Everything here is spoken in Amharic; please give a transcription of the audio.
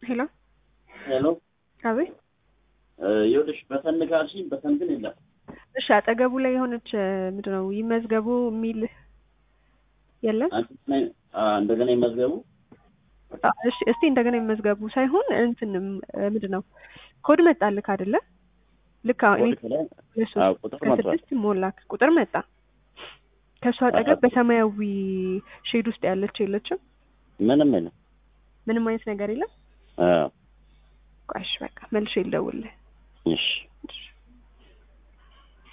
ሄሎ ሄሎ አቤት። ይኸውልሽ በተን ካልሽኝ በተን ግን የለም። እሺ አጠገቡ ላይ የሆነች ምንድን ነው ይመዝገቡ የሚል የለም? አንቺ ነኝ እንደገና ይመዝገቡ። አ- እሺ እስቲ እንደገና ይመዝገቡ ሳይሆን እንትን ምንድን ነው ኮድ መጣልክ አይደለ? ልክ አሁን እኔ ኮድ ከላይ ለሶስት አዎ፣ ቁጥር መጥቷል። ከስድስት ሞላክ ቁጥር መጣ። ከእሱ አጠገብ በሰማያዊ ሼድ ውስጥ ያለች የለችም? ምንም የለም። ምንም አይነት ነገር የለም? አዎ፣ ቆይ እሺ በቃ መልሼ ልደውልልህ። እሺ እሺ